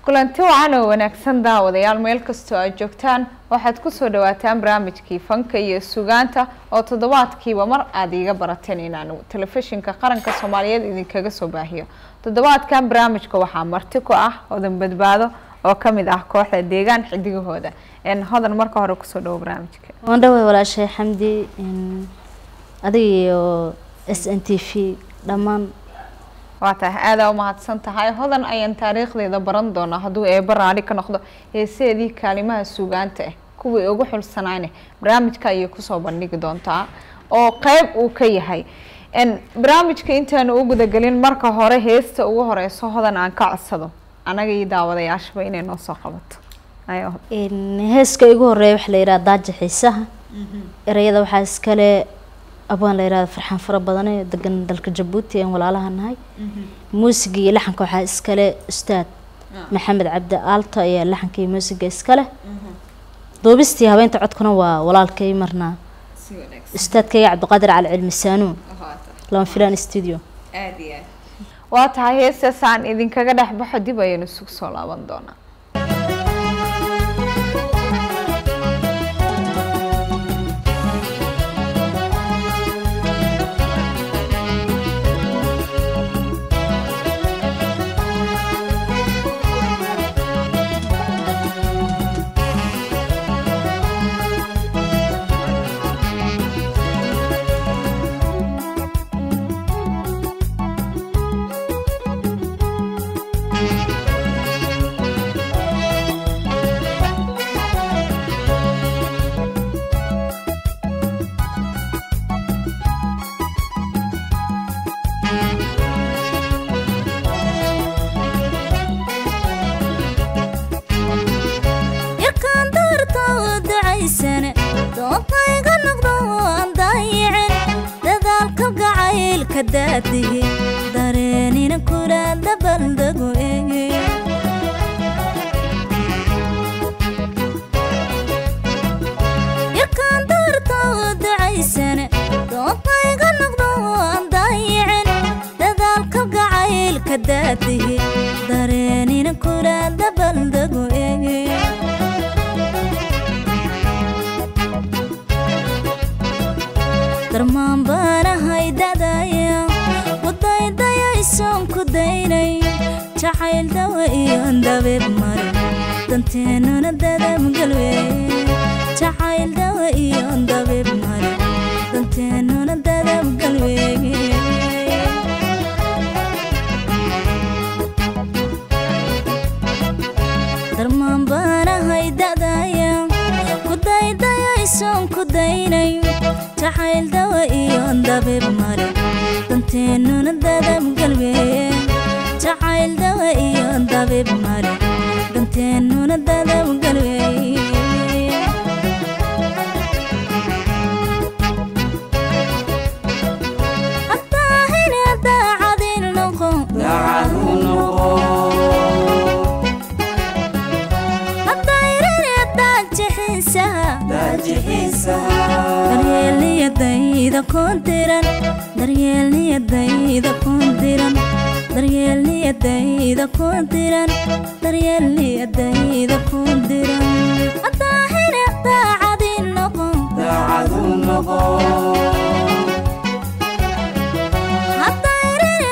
kulanti wacan oo wanaagsan daawadayaal meel kastoo aad joogtaan waxaad kusoo dhawaataan barnaamijkii fanka iyo sugaanta oo toddobaadkiiba mar aada iiga barateen inaan telefishinka qaranka soomaaliyeed idinkaga soo baahiyo toddobaadkan barnaamijka waxaa marti ku ah hodan badbaado oo kamid ah kooxda deegaan xidigahooda hodan marka hore kusoo dhawo barnaamijka waan dhaway walaashay xamdi adiga iyo s n t v dhammaan waa tahay aadaa umahadsan tahay hodan ayaan taariikhdeeda baran doonaa hadduu eeba raali ka noqdo heeseedii kaalimaha sugaanta ah kuwii ugu xulsanayne barnaamijka ayay kusoo bandhigi doontaa oo qeyb uu ka yahay barnaamijka intaanu u gudagelin marka hore heesta ugu horeyso hodan aan ka codsado anaga iyo daawadayaashaba inay noo soo qabato heeska igu horeeya waxaa la yidhaha daaja xiisaha ereyada waxaa iskale abaan la yihahda farxaan fara badane degan dalka jabuuti aan walaalaha nahay muusiga iyo laxanka waxaa iskale ustaad maxamed cabdi aalto ayaa laxanka iyo muusiga iskale duubistii habeenta codkuna waa walaalkay marnaa ustaadkayga cabdiqaadir cali cilmi saanuun lama filaan studio waa tahay heestaas aan idinkaga dhex baxo dib ayaynu isugu soo laaban doonaa dareenina kula dabaldego yarkaan daartoo ducaysane doonayga noqdo aan daayicin dadaalka gacaylka daadihi dareenina kula dabaldego darmaan baanahay dadaya wadaydayaysaan ku daynay jacayl dawa iyo dabeeb mare danteennuna dadabgalwey jacayl dawa iyo dabeeb mare danteennuna dadabgalwey darmaan baanahay dadaya kudaydayaysaan ku daynay jacayl dawa iyo dabeeb mare danteennuna dadabgalweye jacayl dawa iyo dabeeb mare danteennuna dadabgalweye haddaahine daacadin noqo haddayrine daajixiisaha daryeelniyadayda koontiran daryeelniyadayda koontiran daryeelniyadayda koontiran daryeelniyadayda koontiran hadaahine daacadin noqo hadayrine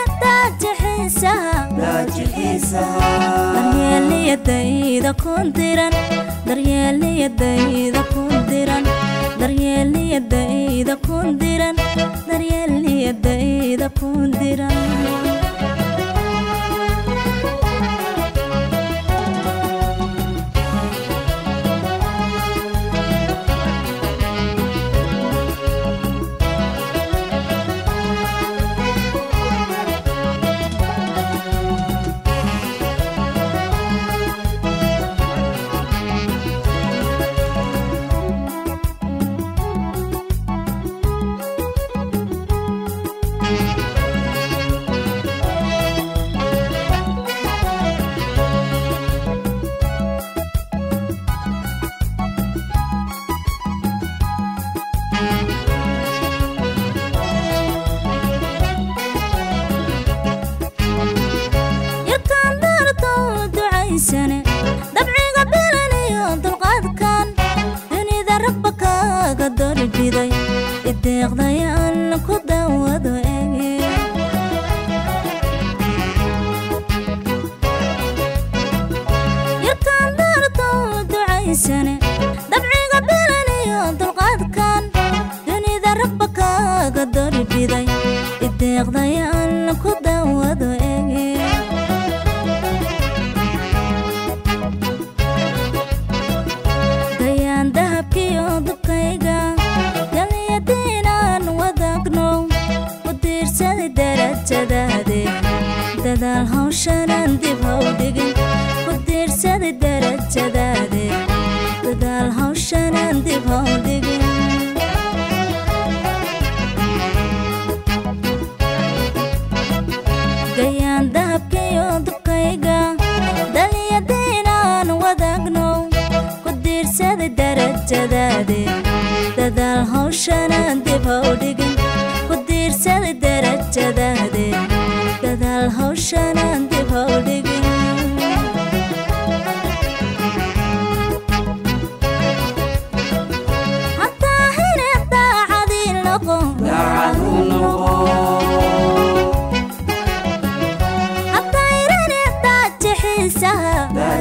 daajixiisaha daryeelniyadayda koontiran daryeelniyadayda koontiran daryeelniyadayda kundiran daryeelniyadayda kundiran ducaysane dabciga bilan iyo dulqaadkan dunida rabba kaaga dorbiday ideeqdayaan ku dawado ege yarkaan daartow ducaysane dabciga bilan iyo dulqaadkan dunida rabba kaaga dorbiday ideeqdayaan ku dawado ege dayaan dahabkiyo dubkayga galyadiinaan wadaagno ku diirsaday darajadaade dadaal hawshanaan dib haw dhigin ku diirsaday darajadaade dadaal hawshanaan dib haw dhigin gayaan dahabkiyo dubkayga dalyadiinaan wadaagno ku diirsaday darajadaade dadaal hawshanaan dib haw dhigin ku diirsaday darajadaade dadaal hawshanaan dib haw dhigin hataa hine daacadii noqo hataa irane daajixiisaha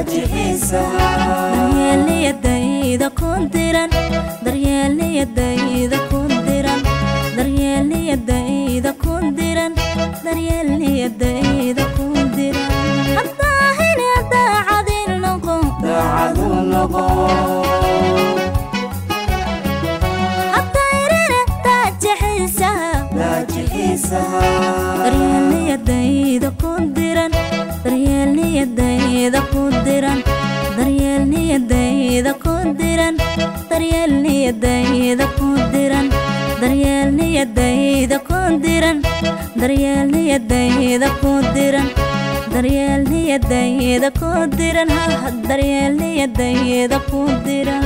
daryeelniyadayda kun diran daryeelniyadayda kun diran daryeelniyadayda kun diran daryeelniyadayda kun diran hataa hine daacadii noqo hataa irane daajixiisaha daryeelniyadayda kun diran daryeelniyadayda kun diran daryeelniyadayda kun diran daryeelniyadayda kun diran daryeelniyadayda kun diran daryeelniyadayda kun diran daryeelniyadayda kun diran ha daryeelniyadayda kun diran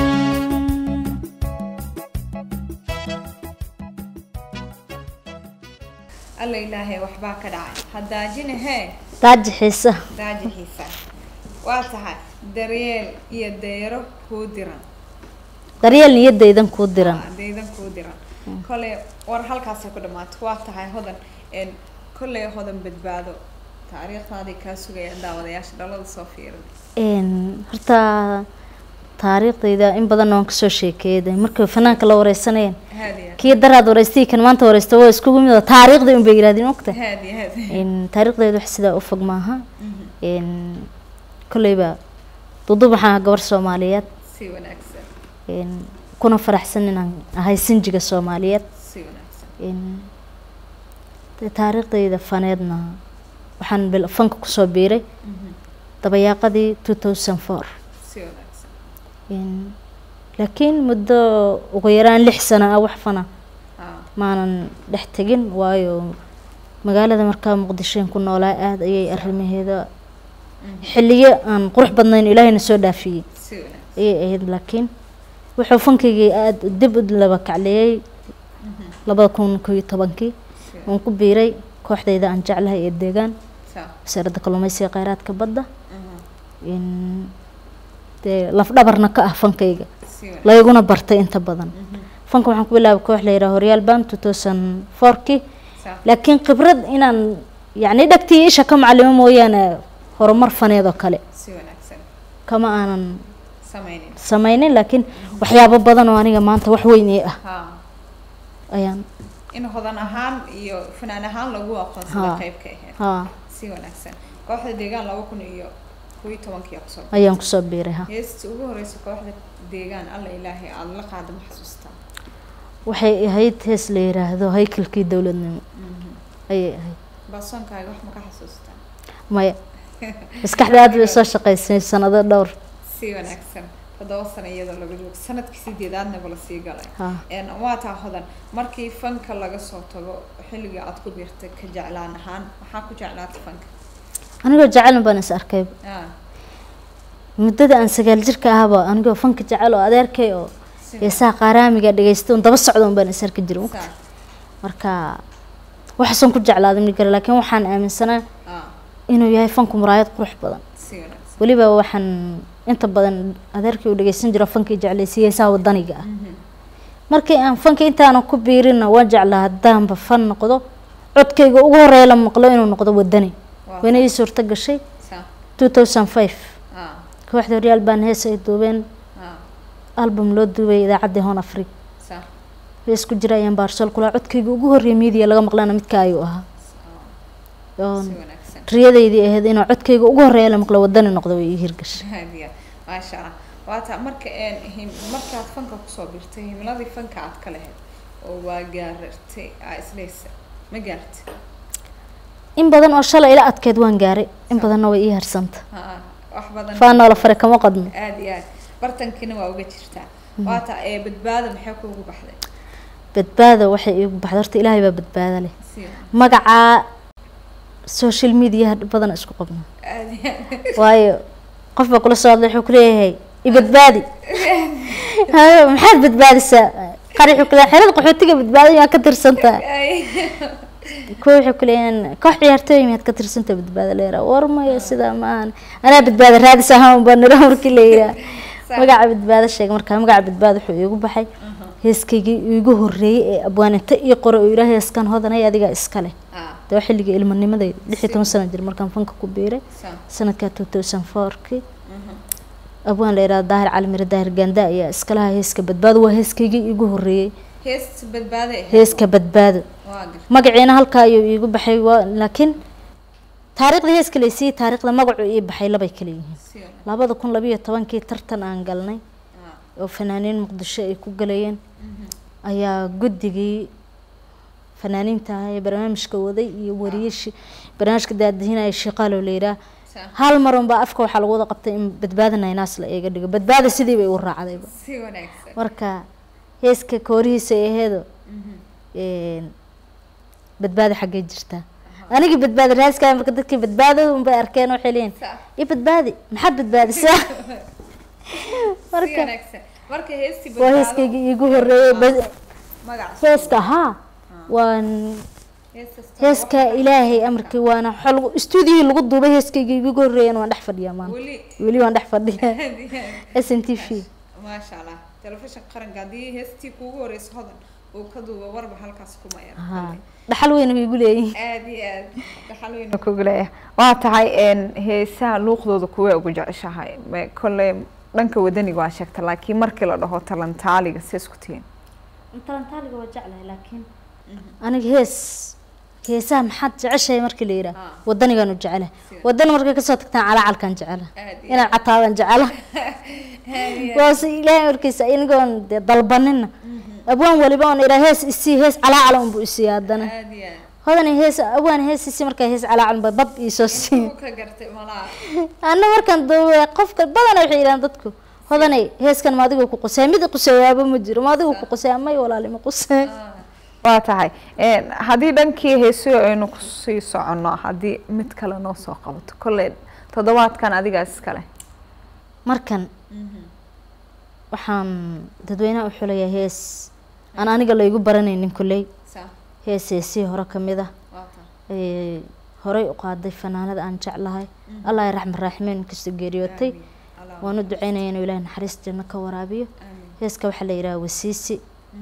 alla ilaahay waxbaa ka dhacay hadaajina hee daajixiisa daajixiisa waa tahay daryeel iyo dayro kuu diran daryeel niyadaydan kuu diran Ah, daydan kuu diran koley war halkaasay ku dhamaato waa tahay hodan een kolley hodan badbaado taariikhdaadii kaa sugayaan daawadayaasha dhalada soo fiirin Een, horta taariikhdayda in badan waan kasoo sheekeeyay markay fanaanka la wareysanayeen haadiya kii daraad wareystay kan maanta wareysta waa iskugu mid oo taariikhda un bay yidhahdeen mogta haadiya haadiya Een, taariikhdayda wax sidaa u fog maaha Een, kolleyba dudub waxaan ahaa gabar soomaaliyeed si wanaagsan Een, kuna faraxsan inaan ahay sinjiga soomaaliyeed si wanaagsan Een, dee taariikhdayda faneedna waxaan bil- fanka kusoo biiray dabayaaqadii two thousand four si wanaagsan Een, laakiin muddo ugu yaraan lix sano ah wax fana ah maanan dhex tegin waayo magaalada markaa muqdishoen ku noolaa aada ayay arrimaheeda xilliyo aan qurux badnayn ilaahayna soo dhaafiyey si wanaagsan ayay ahayd laakiin wuxuu fankaygii aada dib u laba kacleeyey labada kun koo iyo tobankii si waan ku biiray kooxdayda aan jeclahay ee deegaan saa wasaaradda kalluumeysiga kheyraadka badda mhm, in dee lafdhabarna ka ah fankayga si wanaagsan layguna bartay inta badan fanka waxaan ku bilaabay koox la yidhaha horyaal band two thousand fourkii saa laakiin khibrad inaan yacni dhagtii isha ka macalimo mooyaane horumar faneed oo kale si wanaagsan kama aanan sameynin sameynin laakiin waxyaabo badan oo aniga maanta wax weyn ii ah ha ayaan in hodan ahaan iyo fanaan ahaan lagu aqoonsada Ha. qayb ka ahayd haa si wanaagsan kooxda deegaan laba kun iyo kow iyo tobankii kusoo ayaan kusoo biiray ha heestii ugu horeysa kooxda deegaan alla ilaahay aada la qaada ma xasuustaa waxay ahayd hees la yiraahdo haykalkii dowladnimo ayay ahayd baasoonkaaga wax ma ka xasuustaa maya maskaxda aad bay soo shaqaysay sanado dhowr si wanaagsan toddoba sano iyadoo laga joogo sanadkii sideedaadnaba la sii galay ha een waa taa hodan markii fanka laga soo tago xilliga aad ku biirtay ka jeclaan ahaan maxaa ku jeclaatay fanka anigoo jecelin baan is arkay ah muddada aan sagaal jirka ahaba anigoo fanka jecel oo adeerkay oo si heesaha qaaraamiga dhagaysta un daba socda un baan is arki jiray saa marka waxaasan ku jeclaaday ma jira laakiin waxaan aaminsanaa ah inuu yahay fanku muraayad qurux badan si wanaagsan weliba waxaan inta badan adeerkii u dhegeysan jiro fankii jeclaysiiyey heesaha wadaniga ah markii aan fanka intaanan ku biirina waan jeclaa haddaanba fan noqdo codkayga ugu horeeya la maqlo inuu noqdo wadani Waa wayna ii suurto gashay Sa- two thousand five ah, kooxda horyaal baan hees ay duubeen ah, album loo duubay idaacaddii hon afrig sa- hees ku jira ayaan baarsol kulaa codkayga ugu horreeya miidiya laga maqlana midka ayuu ahaa oon si wanaagsan riyadaydii ahayd inuu codkayga ugu horreeya la maqlo wadani noqdo way ii hirgashay haadiya maasha allah waata marka een him markaad fanka kusoo birtay himiladii fanka aad ka lahayd oo waa gaarartay aa isleysa ma gaartay in badan oo shalay ila adkeed waan gaaray in badanna way ii harsanta ha wax badan faanoola fare kama qadno aad iyo aad bartankiina waa uga jirtaa waata ee badbaada maxay kuugu baxday badbaada waxay iigu baxday horta ilaahay baa badbaada leh si magacaa social mediaha dhib badan isku qabno aad iyo aad waayo qof baa kula soo hadlay wuxuu kuleeyahay ibadbaadi hayo maxaad badbaadisaa qari wuxuu kuleeyahay xerada qaxootiga badbaadi yaa ka tirsantaa kuwa waxay kuleeyahan koox ciyaartooy miyaad ka tirsantaa badbaada leera war maya sidaa ma ahan anaa badbaada raadis ahaan baa nira markii la yiraa magaca badbaado sheeg markaa magaca badbaado wuxuu iigu baxay heeskaygii iigu horreeyey ee abwaaninta ii qore oo ilaahay heeskan hodanay adigaa iska leh ah dee waa xilligii ilmanimadayda lix iyo toban sano jir markaan fanka ku biiray sa sanadka two thousand fourkii abwaan la yidhahdo daahir calimire daahir ganda ayaa iska lahaa heeska badbaado waa heeskaygii iigu horreeyey hees badbaada ahayd heeska badbaado waa gar magaciina halkaa ayuu iigu baxay waa laakiin taariikhda heeska laysiiyey taariikhda magacu ii baxay labay kala yihiin si wanaagsan labada kun labiyo tobankii tartan aan galnay ah oo fanaaniin muqdisho ay ku galayeen ayaa guddigii fanaaniinta ahaa ee barnaamijka waday iyo wariyashi barnaamijka daadihinaya shiqaalo la yidhaah sa hal mar unbaa afka waxaa lagu wada qabtay in badbaada naynaas la eega dhigo badbaada sidii bay u raacdayba si wanaagsan marka heeska koorihiisa ay aheedo een, badbaada xaggee jirtaa anigii badbaada raaskaa marka dadkii badbaadada unbay arkeen waxay leeyihin sa i badbaadi maxaad badbaadisaa si marka wanaagsan marka heestii waa heeskaygii iigu horreeyey ba- magaca heeska haa waan heestaas heeska ilaahay amarkii waana xol stuudiyii lagu duubay heeskaygii iigu horreeyeen waan dhex fadhiyaa maanta weli weli waan dhex fadhiyaa aad iyo aad s n t v maasha allah telefishinka qaranka haddii heestii kuugu horeysa hodan uu ka duuba warba halkaas kuma yar haa dhaxal weyn way igu leeyihiin aad iyo aad dhaxal weyn kugu leeyahay waa tahay een heesaha luuqdooda kuwee ugu jeceshahay ma- kolley dhanka wadaniga waa sheegta laakiin markii la dhaho talantaaliga see isku tihiin talantaaliga waa jeclahay laakiin aniga hees heesaha maxaad jeceshahay markii la yidhaah Ah. wadanigaan u jecelahay wadani markay kasoo tagtaan calaacalkaan jecela aad iyo inaan cataabaan jecela aad iyo waase ilaahay markiisa inigoon dee dalbanina abwaan waliba oon idhaa hees isii hees calaacal unbu isiiya haddana aad iyo aad hodani hees abwaan hees isii markaa hees calaacal ba bab iisoo siiya Uu ka gartay malaha anna markaan duubay qofka badana waxay yidhahaan dadku hodanay heeskan ma adigu ku qusay mid quseeyaaba ma jiro ma adigu ku qusay may walaali ma qusay waa tahay een haddii dhankii heesuhu aynu kusii soconno haddii mid kale noo soo qabato kolley toddobaadkan adigaa iskale markan waxaan dadweynaha u xulayaa hees aan aniga laygu baranaynin kolley sa hees heesihii hore ka mid ah waa ta ee horey u qaaday fanaanada aan jeclahay allah ay raxma raaximeen inkastoo geeriyootay Allah waan u duceynaya inuu ilaahay naxariis janno ka waraabiyo aamin heeska waxaa la yidhaha wasiisi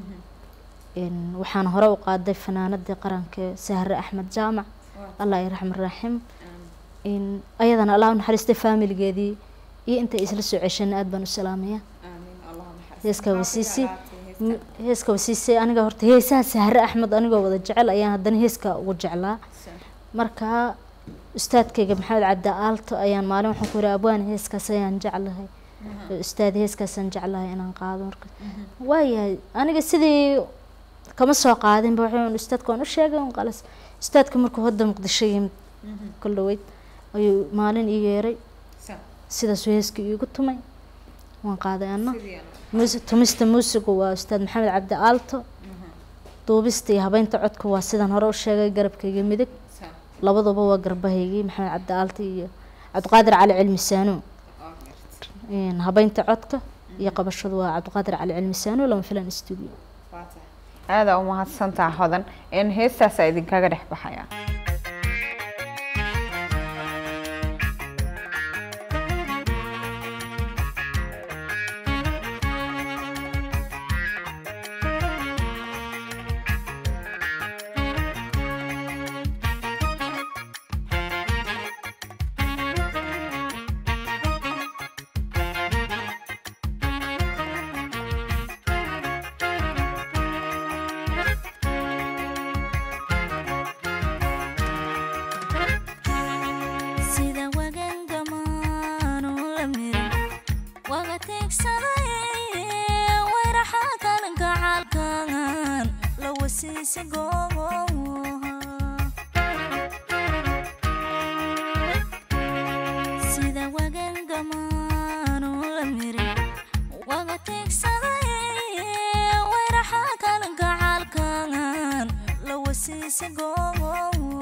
een waxaan hore u qaaday fanaanadii qaranka ee sahre axmed jaamac allah ay raxma raaxim in ayadana allah u naxariistay faamiligeedii iyo intay isla soo ceshana aad baan u salaamaya aamin allah naxariis heeska wasiisi M- heeska wasiisi aniga horta heesaha sahre axmed anigoo wada jecel ayaan haddana heeska ugu jeclaa marka ustaadkayga maxamed cabdi aalto ayaan maalin waxaan ku yidhi abwaan heeskaas ayaan jeclahay ustaad heeskaasaan jeclahay inaan qaado marka waayahay aniga sidii kama soo qaadinba waxaan ustaadka waan u sheegay un qalas ustaadka markuu hadda muqdisho yimid kol dhaweyd ayuu maalin ii yeeray sidaasuu heeska iigu tumay waan qaaday anna muus- tumista muusigu waa ustaad maxamed cabdi aalto duubista iyo habeynta codka waa sidaan hore u sheegay garabkayga midig labaduba waa garbahaygii maxamed cabdi aalto iyo cabdiqaadir cali cilmi saano Een, habeynta codka iyo qabashadu waa cabdiqaadir cali cilmi saano lama filan studio aadaa u mahadsantaa hodan een heestaasaa idinkaga dhex baxaya waga tiigsaday weyraxa kalanka caalkan la wasiisa gooha sida wagan gamaanu la miri waga tiigsaday weyraxa kalanka caalkan la wasiisa gooha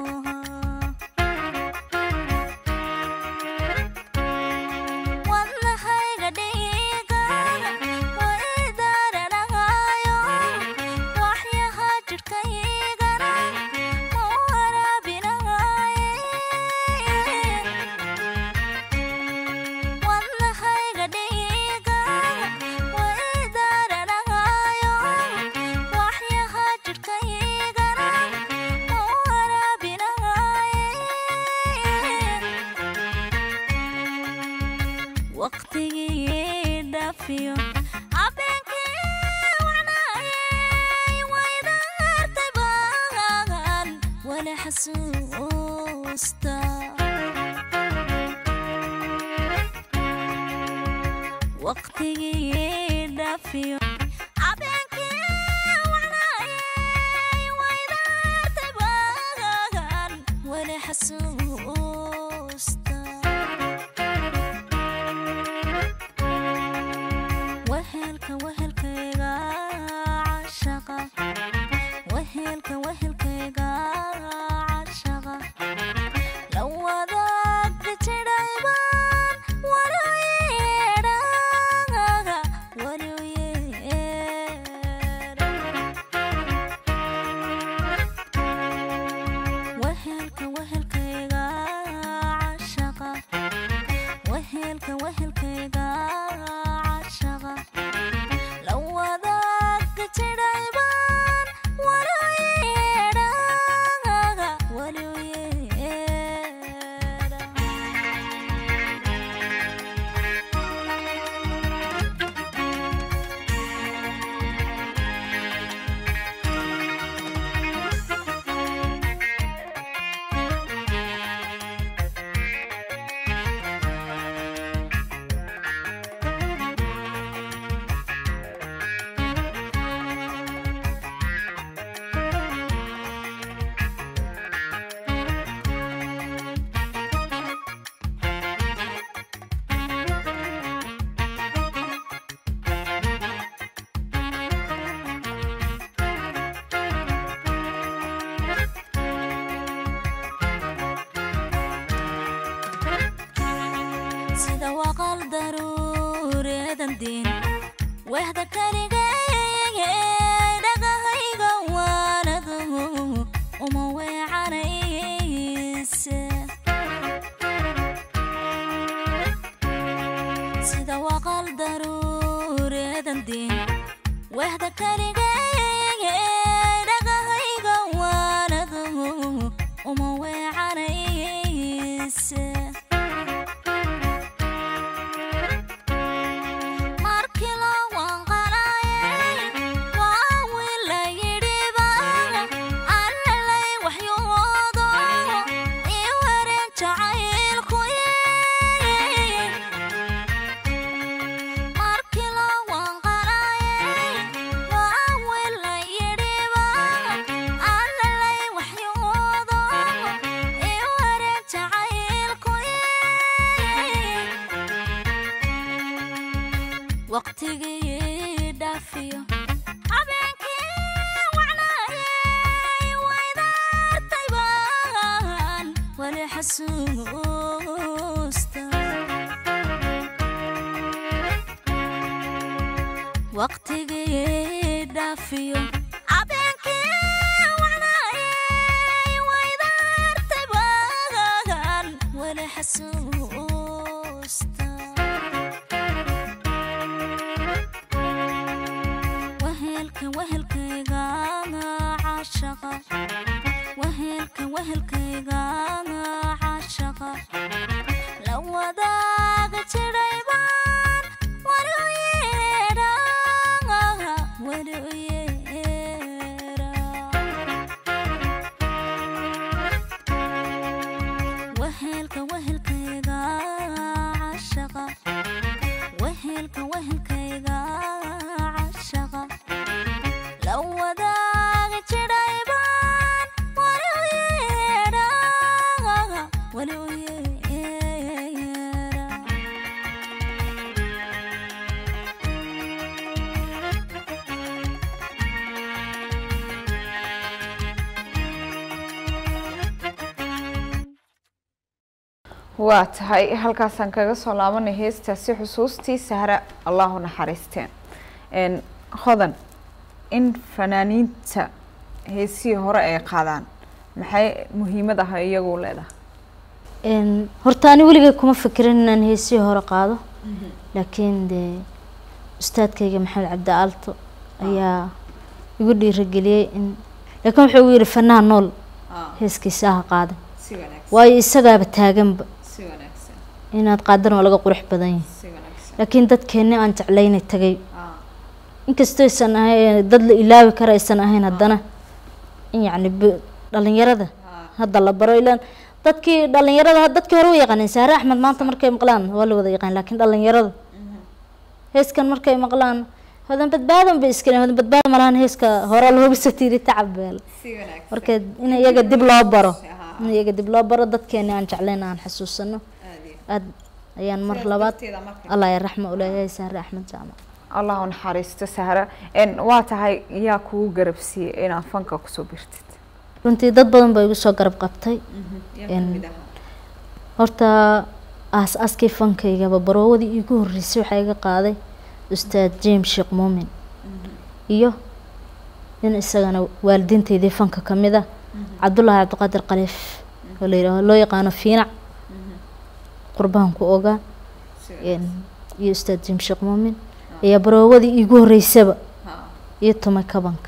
wadnahayga dhiigan way daaranahayo waxyaha jidhkaygana ma waraabinahaye wadnahayga dhiigan way daaranahayo waxyaha jidhkaygana ma waraabinahaye waqtigii dhaafiyo habeenkii wacnaayay waydaartay baan wali xasuusta waqtigii dhaafiyo habeenkii wacnaayay waydaartay baan wali xasuusta wehelka wehelkayga cashaqa wehelka wehelkayga cashaqa la wadaagka jidhaybaan wali u yeedhaga wali u yeedha wehelka wehelkayga cashaqa wehelka wehelkayga cashaqa la wadaagka jidhaybaan wali u yeedhaga wali u yeedha sida waqal daruureedan diin wehda kaligay dhagahayga waanadu uma weecanayse sida waqal daruureedan diin wehda kaligay dhagahayga waanadu uma weecanayse markii loo wanqalaayay waa wiil la yidhiba allalay waxyoodo ii wareen jacaylku markii loo wanqalaayay waa wiil la yidhiba allalay waxyoodo ii wareen jacaylku waqtigii dhaafiyo habeenkii wacnaayay waydaartay baan wali xasuusta waqtigii dhaafiyo habeenkii wacnaayay waydaartay baan wali xasuusta wehelka wehelkayga cashaqa wehelka wehelkayga cashaqa la wadaaga jidhaybaan wali u yeedhaga wali u yeedha wehelka wehelkayga cashaqa wehel waa tahay halkaasaan kaga soo laabanay heestaasi xusuustii sahra allahu naxariisteen n hodan in fanaaniinta heesihii hore ay qaadaan maxay muhiimad ah iyagu leedahay Een, horta ani weligay kuma fikirin inaan heesihii hore qaado laakiin dee ustaadkayga maxamed cabdi aalto ayaa igu dhiirigeliyey in laakiin wuxuu igu yidhi fanaha nool heeskiisa ha qaada si wanaagsan waayo isagaaba taaganba si wanaagsan inaad qaadana waa laga qurux badan yahay si wanaagsan laakiin dadkeenni aan jeclaynay tagay inkastoo aysan ahayn dad la ilaawi kara aysan ahayn haddana in yacni b- dhalinyarada hadda la baro ilaan dadkii dhalinyarada dadkii hore u yaqaaneen saare axmed maanta markay maqlaan waa la wada yaqaan laakiin dhalinyarada heeskan markay maqlaan hodan badbaadan bay iska hodan badbaada malahan heeska hore looga soo tiiri tacab beel si wanaagsan marka in iyaga dib loo baro in iyaga dib loo baro dadkeeni aan jeclayn aan xasuusano aad ayaan mar labaad allah ya raxma uleeyahay saare axmed jaamac allah u naxariisto sahra n waa tahay yaa kugu garabsiiyey inaad fanka kusoo birtid runtii dad badan baa igu soo garab qabtay Een, horta aas-aaskii fankaygaba baroowadii iigu horreysay waxaa iga qaaday ustaad james sheekh muumin iyo nin isagana waalidiintaydii fanka ka mid ah cabdullaahi cabdiqaadir khaliif oo la yidhaaho loo yaqaano fiinac qurbahan ku ogaa Een, iyo ustaad james sheekh muumin ayaa baroowadii iigu horreysaba iyo tumay kabanka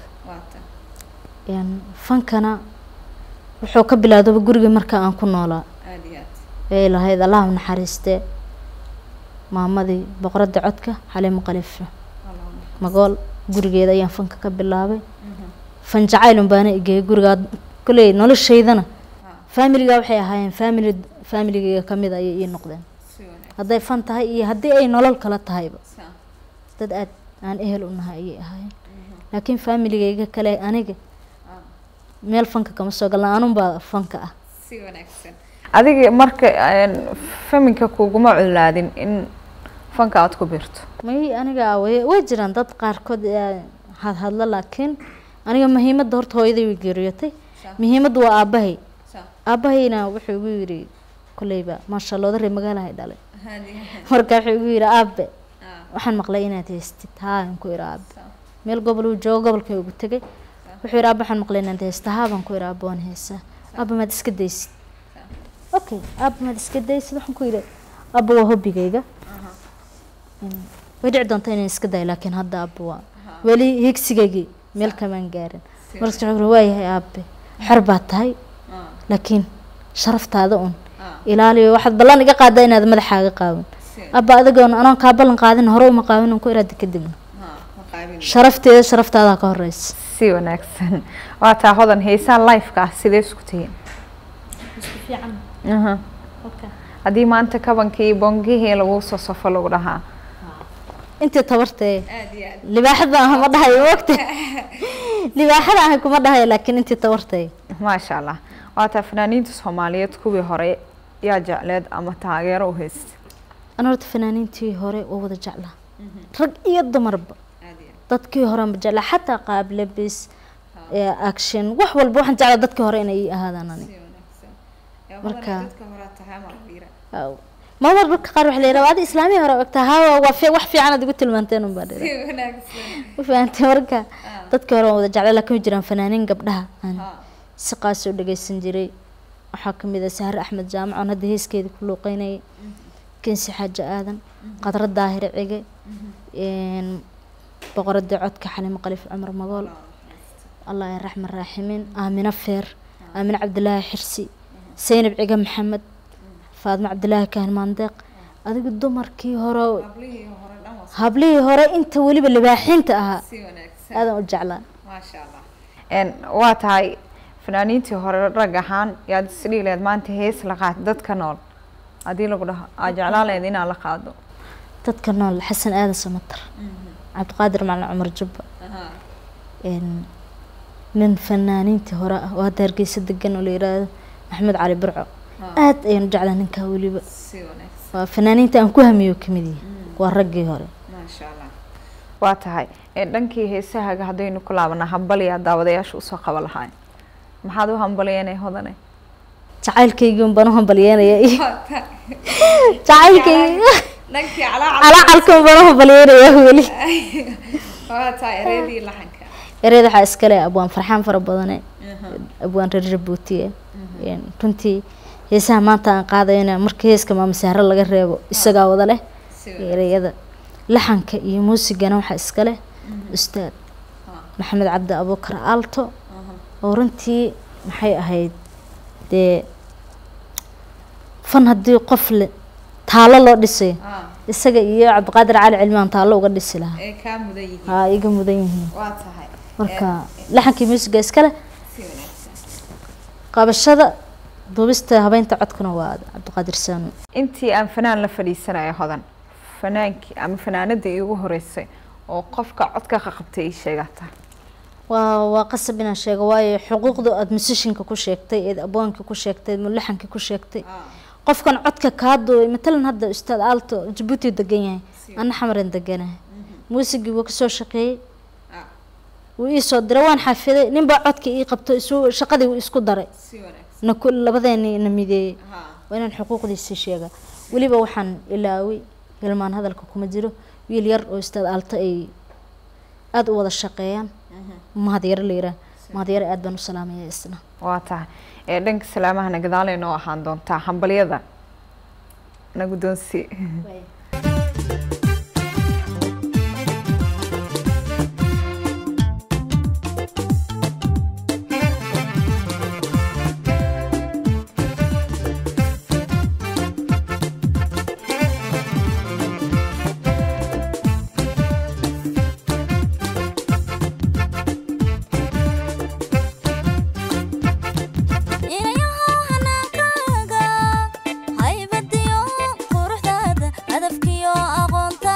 Een, fankana wuxuu ka bilaadaba guriga marka aan ku noolaa ay lahayd allah u naxariistee maamadii boqoradda codka xaliimo khaliifa magool gurigeeda ayaan fanka ka bilaabay fan jacaylun baana igeeyay gurigaa koley noloshaydana faamiligaa waxay ahaayeen faamili faamiligayga ka mid ayay ii noqdeen hadday fan tahay iyo haddii ay nolol kala tahayba dad aad aan ehel u nahay ayay ahaayeen laakiin faamiligayga kale aniga meel fanka kama soo galna anunbaa fanka ah si wanaagsan adiga marka n faminka kuguma culaadin in fanka aad ku birto may aniga way way jiraan dad qaarkood ee hadhadla laakiin aniga muhiimadda horta hooyaday way geeriyootay muhiimadda waa aabbahay aabbahayna wuxuu igu yidhi kolleyba maasha allah odarey magaalahay dhalay marka wuxuu igu yidhi aabe waxaan maqlay inaad heystid haa aan ku idhi aabe meel gobol uu joogo gobolkay ugu tegay wuxuu yidhi aabe waxaan maqlay inaad heysta haa baan ku idhi aabe waan heystaa aabe maad iska daysid okay aabe maad iska daysid waxaan ku yidhi aabe waa hobbigayga way dhici doonta inaan iska dayo laakiin hadda aabe waa weli higsigaygii meel kamaan gaarin markaas wuxuu yidhi waayahay aabe xor baad tahay laakiin sharaftaada un ilaaliyo waxaad ballan iga qaadaa inaad madaxaaga qaawin abba adigoon anoon kaa ballan qaadin hore uma qaawin un ku iraada kadibna sharafteeda sharaftaada ka horeysa si wanaagsan waa taa hodan heesaan lifeka ah sidee isku tihiin Aha. haddii maanta kabankii bongihii lagu soo safo lagu dhahaa intii tabartee libaaxada ah ma dhahayo wogta libaaxada ah kuma dhahayo laakiin intii tabartee maasha allah waa taa fanaaniinta soomaaliyeed kuwii hore yaa jecleed ama taageero u haysta ana horta fanaaniintii hore waa wada jeclaa rag iyo dumarba dadkii hore ma jeclaa xataa qaab labis ee action wax walba waxaan jeclaa dadkii hore inay ii ahaadaan ani marka mamar marka qaar waxa la yidhaha adi islaamii hore ogtaa hawa waa fi wax fiican aad igu tilmaanteen unbaa dhira ma fahantay marka dadkii hore waan wada jeclaa laakiin way jiraan fanaaniin gabdhaha aan si qaas oo dhageysan jiray waxaa kamid ah sahre axmed jaamac oon hadda heeskeedii ku luuqeynayay kensi xaaji aadan qadra daahir cige boqoradii codka xalimo khaliif cumar magool allah ya raxman raaximiin aamino feer aamino cabdilaahi xirsi saynab cige maxamed faadmo cabdilaahi kahin maandeeq adiga dumarkii hore hablihii hore inta weliba libaaxiinta ahaa aadan u jeclaa waa tahay fanaaniintii hore rag ahaan yaad isdhihi lahayd maanta hees la qaad dadka nool haddii lagu dhaho aa jeclaan lahayd inaad la qaado dadka nool xasan aadan samatar cabdiqaadir macalin cumar jubba nin fanaaniintii hore ah oo hadda hargeysa degan oo la yiraahdo maxamed cali burco aad ayaan u jeclaa ninkaa weliba waa fanaaniinta aan ku hamiyo kamid yahay waa raggii hore waa tahay dhankii heesahaga haddaynu ku laabana hambaliyaa daawadayaasha usoo qaba lahaay maxaad u hambaliyeenay hodane jacaylkaygii un baan u hambalyeynaya iyo jacaylkaygi dhankii calacalka un baan u hambalyeynaya weli calaacataa ereydii laxanka ereyada waxaa iskale abwaan farxaan fara badane abwaan reer jabuutiye Een, runtii heesaha maanta aan qaadayna marka heeska maamasaare laga reebo isagaa wada leh ereyada laxanka iyo muusigana waxaa iska leh ustaad maxamed cabdi abuukar aalto oo runtii maxay ahayd dee fan haddii qof le taalo loo dhisayo isaga iyo cabdiqaadir cali cilmaan taalo uga dhisi lahaa ee kaa mudan yihiin haa iga mudan yihiin waa tahay marka laxankii muusiga iskale si wanaagsan qabashada duubista habeynta codkuna waa cabdiqaadir saanu intii aan fanaan la fadhiisanaya hodan fanaankii ama fanaanada iigu horeysay oo qofka codka ka qabtay ii sheegata waa waa qasab inaan sheego waayo xuquuqda aada musishinka ku sheegtay eed abwaanka ku sheegtay mulaxanka ku sheegtay qofkan codka kaa duubay matalan hadda ustaad aalto jabuuti degan yahay ana xamaran deganahay muusigii wuu kasoo shaqeeyey wuu ii soo diray waan xafiday ninbaa codka ii qabto isu shaqadii wuu isku daray si wanaagsan na ku labadeeni na mideeyey waa inaan xuquuqdiisii sheega weliba waxaan ilaaway hilmaan hadalka kuma jiro wiil yar oo ustaad aalto ay aada u wada shaqeeyaan mahadyaro la yiraah mahadyaro aad baan u salaamaya isna waa tahay ee dhanka salaamahana gadaalay noo ahaan doontaa hambalyada na guddoonsi inayaho hanaankaga haybadiyo quruxdaada hadafkiyo aqoonta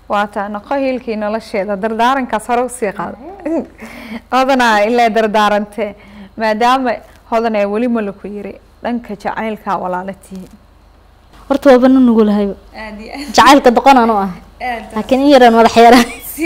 waa taa noqo hiilkii nolosheeda dardaarankaas hore usii qaada hodanaa ilaa dardaarantee maadaama hodan ee weli ma laku yiri dhanka jacaylkaa walaala tihiin horta waaba nu nugulahayba jacaylka doqonaan u ah laakiin in yaraan madax yara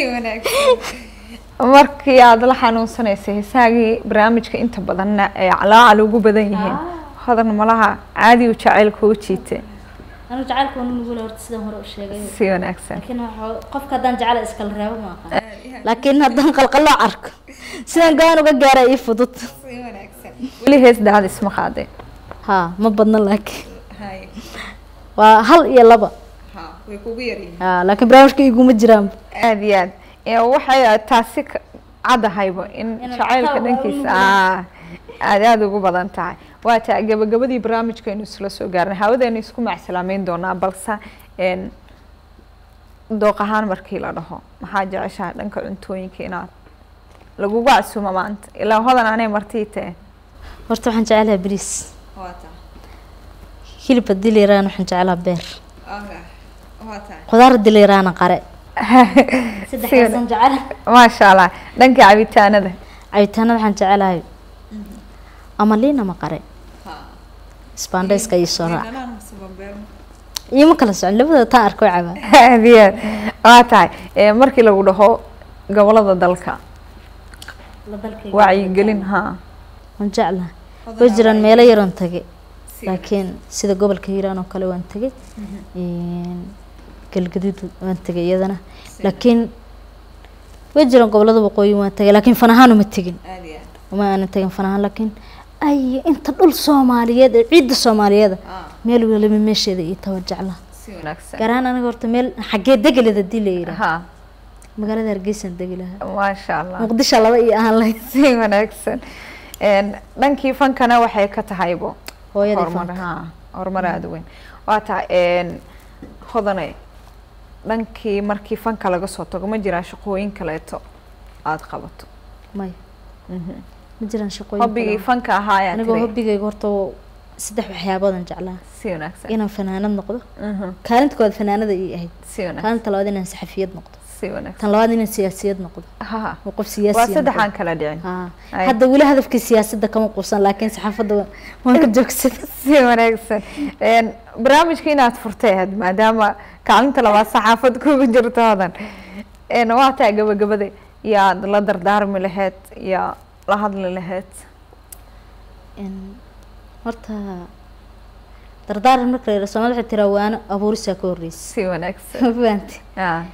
markii aada la xanuunsanaysay heesaagii barnaamijka inta badanna ay calaacal ugu badan yihiin hodan malaha caadi u jacaylka u jiite anigu jacaylka waa nu nugula horta sidaan hore u sheegay si wanaagsan laakiin waxa- qofka haddaan jecela iskala reebo ma aqaan laakiin haddaan qalqaloo arko sidaan go-aan uga gaara ii fudud weli hees daada isma qaadeen haa ma badna laakiin waa hal iyo laba haa laakiin barnaamijka iguma jiraan aada iyo aad ee waxay taasi ka- cadahayba in Inay jacaylka xitaa dhankiisa ugu aa aada aada ugu badan tahay waa taa gabagabadii barnaamijkeenu isla soo gaarnay hawadeenu isku macsalaameyn doonaa balse een dooq ahaan markii la dhaho maxaa jeceshahay dhanka cuntooyinka inaad lagugu casuumo maanta ilaa hodan anay martii tahe horta waxaan jecelahay bariis hilib haddii la yaraana waxaan jecelaha beer khudaar haddii la yaraana qare saddexdaasaan jecelahay maasha allah dhanka cabitaanada cabitaanada waxaan jecelahay ama liin ama qare isbaandhayska iyo soo raac iyo ma kala socon labadooda taan arko cabaa aada iyo aad waa tahay ee markii lagu dhaho gobolada dalka wacyigelin haa waan jeclahay way jiraan meelo yaroon tagay laakiin sida gobolka hiiraan oo kale waan tegay galgaduud waan tegay iyadana laakiin way jiraan gobolada waqooyi waan tegay laakiin fan ahaan uma tegin uma aanan tegin fan ahaan laakiin ay inta dhul soomaaliyeed ee ciidda soomaaliyeeda meel waliba meesheeda iyo tawa jeclaa si wanaagsan gaar ahaan aniga horta meel xaggee degeled hadii la yidhaah haa magaalada hargeysaan degi lahaa maasha allah muqdisho laba iyo ahaan lahayd si wanaagsan Een, dhankii fankana waxay ka tahaybo hooyadii horumar fanka haa horumar aada u weyn waa tahay een, hodane dhankii markii fanka laga soo tago ma jiraa shaqooyin kaleeto aada qabato maya ma jiraan shaqooyin hobbigii kale. fanka ahaa ayaa anigoo tiri hobbigayga horta saddex waxyaaboodan jeclaa si wanaagsan inaan fanaanad noqdo Mhm, kaalinta koowaad fanaanada ii ahayd si wanaagsan kaalinta labaad inaan saxafiyad noqdo si wanaagsan tan labaad inaan siyaasiyad noqdo ha oo qof waa siyaasi saddexaan kala dhicin haa Ay. hadda weli hadafkii siyaasadda kama quusan laakiin saxaafadda wa- waan ka joogsaday si wanaagsan Een, barnaamijka inaad furtay ahayd maadaama kaalinta labaad saxaafad kugu jirto hodan Een, waa taa gabagabada yaad la dardaarmi lahayd yaa la hadli lahayd Een, horta dardaaran marka la yidhaha soomaalida waxay tiraa waano abuurisaa ka horreysa si wanaagsan ma fahanti Ah,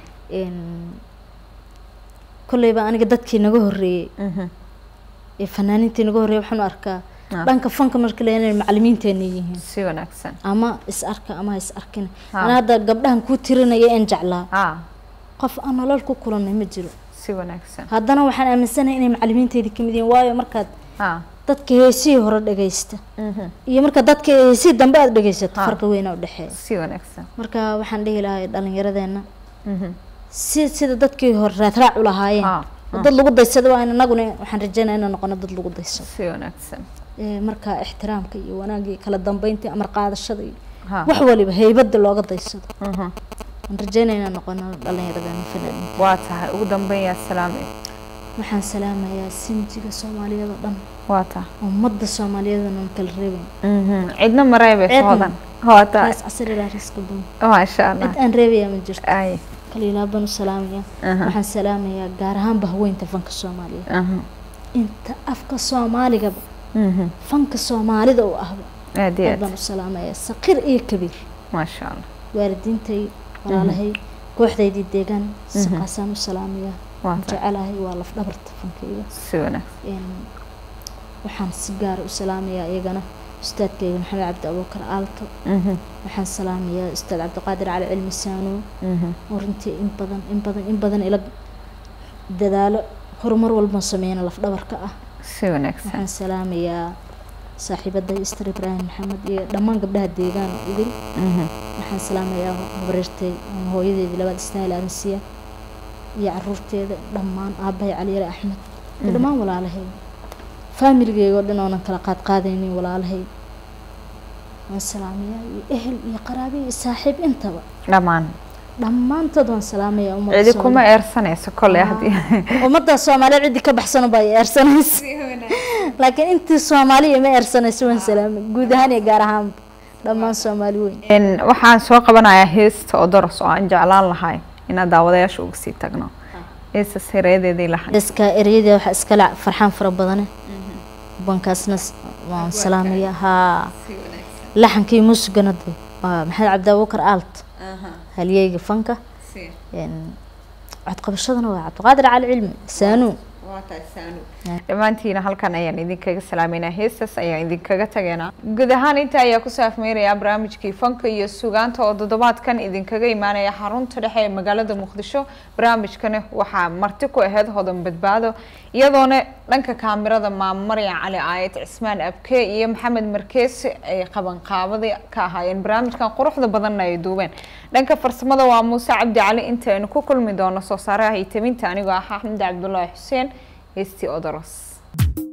kolleyba aniga dadkii naga horreeyey mhm. ee fanaaniintii naga horreeyey waxaan u arkaa Ah. dhanka fanka marka la inay macalimiinteena yihiin si wanaagsan ama is arka ama ha is arkin Ah. ana hadda gabdhahan kuu tirinaya een jeclaa ah qof aan nolol ku kulanay ma jiro si wanaagsan haddana waxaan aaminsanahay inay macalimiinteedii kamid yihiin waayo markaad ah dadka heesihii hore dhagaysta mhm. iyo marka dadka heesihii dambe aada dhagaysato Ah. farqi weynaa udhexeeya si wanaagsan marka waxaan dhihi lahaa dhalinyaradeenna Mhm. si sida dadkii hore raadraac u lahaayeen Ah, oo dad lagu daysada waa in anaguna waxaan rajeynaya inaan noqono dad lagu daysado si wanaagsan Ee, marka ixtiraamka iyo wanaagii kala dambeynta amar qaadashada iyo ha wax waliba heybada looga daysado mhm. waan rajeynaya inaan noqono dhalinyaradeenna fanaaniin waa tahay ugu dambeyn yaa salaame waxaan salaamayaa sinjiga soomaaliyeed oo dhan waa tahay ummadda soomaaliyeed oon kala reebayn Mhm. cidna mareebeyso Cidna. hodan waa tahay raas casri ilaa riska bun maasha allah cid aan reebayaa ma jirto ay kaliilaa baan u salaamayaa aha waxaan salaamayaa gaar ahaanba haweynta fanka soomaaliyeed aha inta afka soomaaligaba mhm. fanka soomaalida u ahba aad iyo aad aad baan u salaamayaa saqiir iyo kabiir maasha allah waalidiintay walaalahay kooxdaydii deegaan Mhm. siqaasaan u salaamayaa waa waan tahay jecelahay waa laf dhabarta fankayga si wanaagsan Een, waxaan si gaara u salaamayaa iyagana ustaadkayga maxamed cabdi abuukar aalto Mhm. waxaan salaamayaa ustaad cabdiqaadir cali cilmi saano Mhm. oo runtii in badan in badan in badan ila dadaalo horumar walban sameeyana laf dhabarka ah si wanaagsan waxaan salaamayaa saaxiibaday istar ibraahim maxamed iyo dhammaan gabdhaha deegaan idil Mhm. waxaan salaamayaa habareertay hooyadeedii labaad isnaayil arinsiya iyo caruurteeda dhammaan aabahay caliyare axmed iyo dhammaan walaalahay faamiligeyga oo dhan oonan kala qaad qaadaynin walaalahay waan salaamayaa iyo ehel iyo qaraabe iyo saaxiib intaba dhammaan dhammaantood waan salaamaya ummadda cidi Soomaaliyeed. kuma eersanayso kolley haddii ummadda soomaaliyeed ciddi ka baxsan baa i eersanaysa laakiin intii soomaaliya ma eersanayso waan salaamay guud ahaan iyo gaar ahaan dhammaan soomaali weyn En, waxaan soo qabanayaa heesta odoros oo aan jeclaan lahay inaan daawadayaasha uga sii tagno heesta sireedeedii lahay iska ereyada waxaa iskale farxaan fara badane bankaasna s- waan salaamaya haa laxankii muusigana de waa maxamed cabdi abuukar aalt halyeyga fanka En, codqabashadana waa cabdiqaadir cali cilmi saanuun dhammaantiina halkan ayaan idinkaga salaameynaa heestaas ayaan idinkaga tageynaa guud ahaan inta ayaa kusoo afmeerayaa barnaamijkii fanka iyo sugaanta oo toddobaadkan idinkaga imaanaya xarunta dhexe ee magaalada muqdisho barnaamijkani waxaa marti ku aheyd hodan badbaado iyadoona dhanka kaamirada maamarya cali aayad cismaan abke iyo maxamed markeesi ay qabanqaabada ka ahaayeen barnaamijkan quruxda badanna ay duubeen dhanka farsamada waa muuse cabdi cali intaynu ku kulmi doono soo saaraha iyo taminta anigoo ah axmed cabdulaahi xuseen heestii odoros